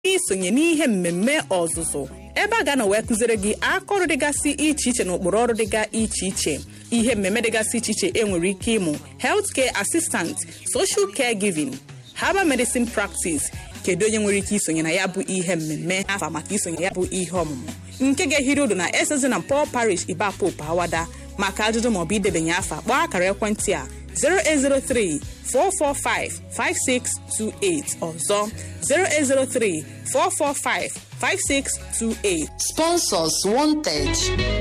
isonye n'ihe mmemme ọzụzụ ebe a ga-anọ wee kụziere gị akaọrụ dịgasị iche iche na ụkpụrụ ọrụ dịga iche iche ihe mmemme dịgasị iche iche enwere ike ịmụ healthcare assistant social caregiving herbal medicine practice kedu onye nwere ike isonye na ya bụ ihe mmemme afa maka isonye ya bụ ihe ọmụmụ nke ga-ehiri odo na esezi na Paul Parish Ibapope Awada maka ajụjụ maọbụ idebanye afa kpọọ akara ekwentị a 0803 445 5628 ọzọ 0803 445 5628 Sponsors wanted.